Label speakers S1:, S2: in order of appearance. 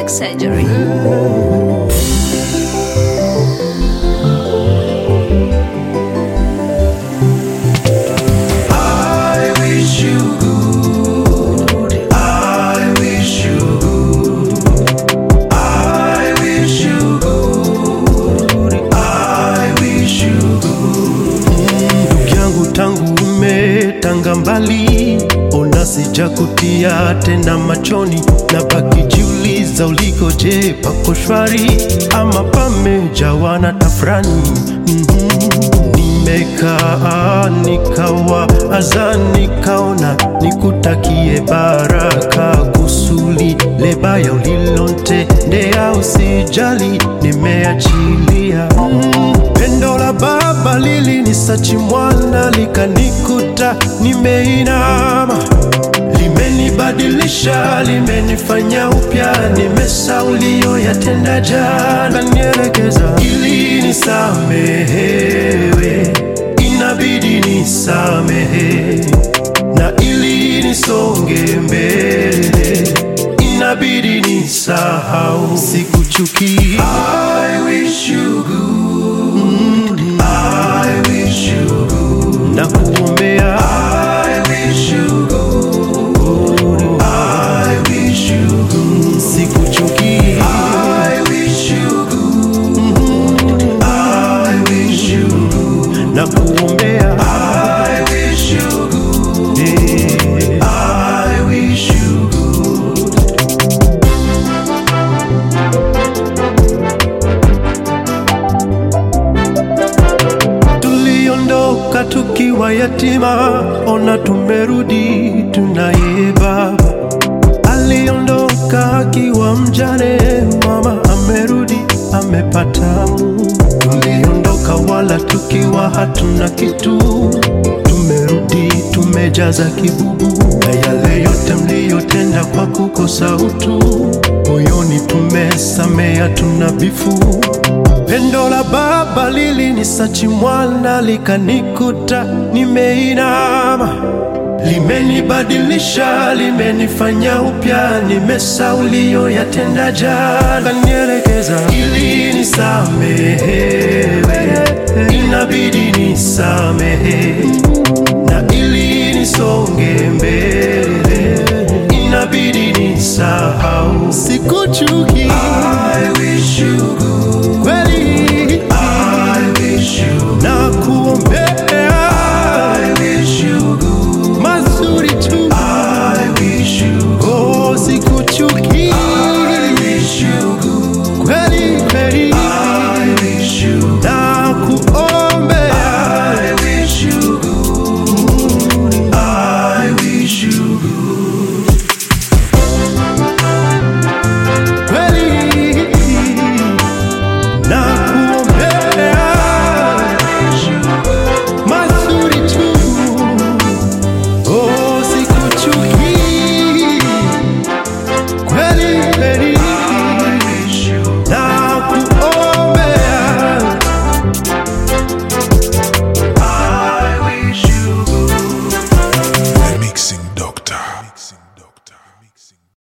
S1: surgery.
S2: I wish you good. I wish you good. I wish you good. I wish you good. Ndugu yangu tangu umetanga mbali, ona sijakutia tena machoni, na baki jiuliza ulikoje, pako shwari ama pamejawa na tafrani? Mhm. Nimekaa nikawa aza nikaona nikutakie baraka kusuli lebaya ulilontendea usijali nimeachilia mm. Pendo la baba lilinisachi mwana likanikuta nimeinama limenibadilisha limenifanya upya nimesaulio yatenda jana nielekeza ili nisamehewe inabidi nisamehe na ili nisonge mbele inabidi nisahau sikuchuki I wish you good. I wish you good. na kuombea I wish you good. I wish you good. sikuchuki I wish you good. I wish you good. na kuombea I wish you good. Yeah. I wish you good. Tuliondoka tukiwa yatima, ona tumerudi tunaye baba. Aliondoka akiwa mjane, mama amerudi amepata Mungu. Tuliondoka wala tukiwa hatuna kitu, tumerudi tumejaza kibubu, na yale yote mliyotenda kwa kukosa utu, moyoni tumesamea, tuna bifu Pendo la baba lilinisachi mwana likanikuta nimeinama, limenibadilisha limenifanya upya, nimesaulio yatenda jana, nielekeza ili nisamehewe, inabidi nisamehe na ili nisonge mbele, inabidi nisahau sikuchu